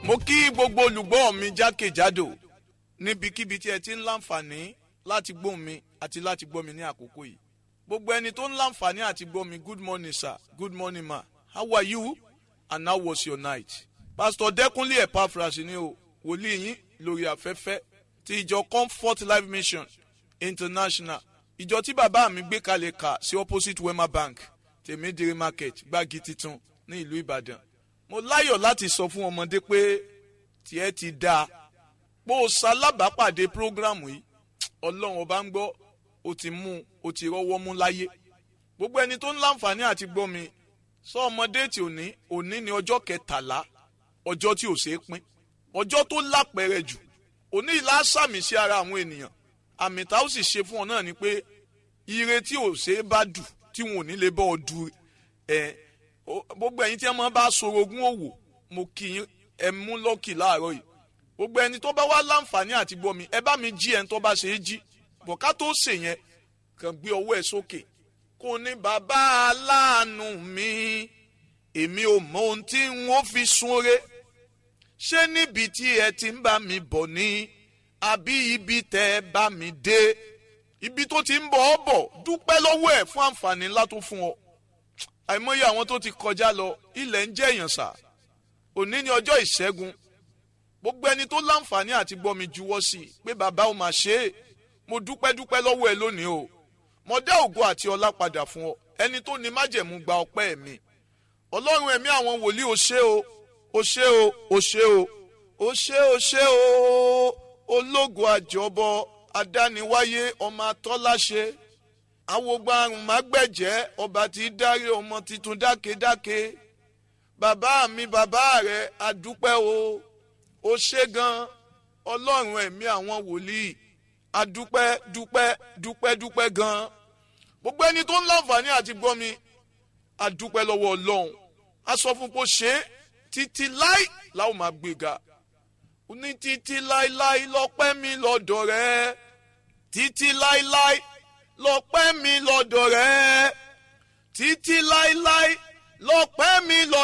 mo kí gbogbo olùgbọ́ mi jákèjádò níbikíbi tí ẹ ti ń láǹfààní láti gbọ́ mi àti láti gbọ́ mi ní àkókò yìí gbogbo ẹni tó ń láǹfààní àti gbọ́ mi good morning sir good morning ma how are you and how was your night pastor dẹkùnlé epaphras ni o wòlíì yín lórí afẹ́fẹ́ ti ìjọ comfort life mission international ìjọ tí bàbá mi gbé kalẹ̀ kà sí opposite wema bank tèmídìrí market gbági titun ní ìlú ìbàdàn mo láyọ̀ láti sọ fún ọmọdé pé tiẹ̀ ti dáa bó o ṣalábàápàdé prógrámù yìí ọlọ́run ọba ń gbọ́ o ti mú o ti rọ́wọ́ mú láyé gbogbo ẹni tó ń láǹfààní àti gbọ́ mi sọ ọmọdé tí òní òní ni ọjọ́ kẹtàlá ọjọ́ tí ò ṣeé pín ọjọ́ tó lápẹẹrẹ jù òní ìlà sàmì sí ara àwọn ènìyàn àmì tá ó sì ṣe fún ọ náà ni pé ire tí ò ṣeé bá dù tí wọn ò ní lè bọ́ ọ du ẹ gbogbo ẹ̀yin tí wọ́n bá sorogún òwò mo kì í ẹ mú lọ́kì láàárọ̀ yìí gbogbo ẹni tó bá wá láǹfààní àti gbọ́ mi ẹ bá mi jí ẹni tó bá ṣe é jí bọ̀ ká tó ṣe yẹn kàn gbé ọwọ́ ẹ sókè kò ní bàbá aláàánú mi èmi ò mọ ohun tí n ó fi súnre ṣé níbi tí ẹ ti ń bá mi bọ̀ ni àbí ibi tẹ́ ẹ bá mi dé ibi tó ti ń bọ̀ ọ́ bọ̀ dúpẹ́ lọ́wọ́ ẹ̀ fún àǹfààní ńlá tó fún ọ àìmọye àwọn tó ti kọjá lọ ilẹ̀ ń jẹ́ èèyàn sà òní ni ọjọ́ ìṣẹ́gun gbogbo ẹni tó láǹfààní àti gbọ́ mi juwọ́ sí i pé bàbá ò mà ṣe é mo dúpẹ́ dúpẹ́ lọ́wọ́ ẹ lónìí o mo dá ògo àti ọlá padà fún ọ ẹni tó ní májẹ̀mú gba ọpẹ́ mi ọlọ́run ẹ̀mí àwọn wòlíì o ṣé o o ṣé o o ṣé o o ṣé o ṣé o ológo àjọbọ adániwáyé ọmọ atọ́láṣe awogba àrùn mágbẹ̀jẹ́ ọba tí í dárí ọmọ tuntun dákedáke bàbá mi bàbá rẹ adúpẹ́ o ó ṣe gan ọlọ́run ẹ̀mí àwọn wòlíì adúpẹ́ dúpẹ́ dúpẹ́ dúpẹ́ gan gbogbo ẹni tó ń láǹfààní àti gbọ́ mi adúpẹ́ lọ́wọ́ ọlọ́run a sọ fún pé ó ṣe é títí láì láwọn máa gbéga ní títí láíláí lọ́pẹ́ mi lọ́dọ̀ rẹ títí láíláí lọ́pẹ́ mi lọ́dọ̀ rẹ títí láíláí lọ́pẹ́ mi lọ́dọ̀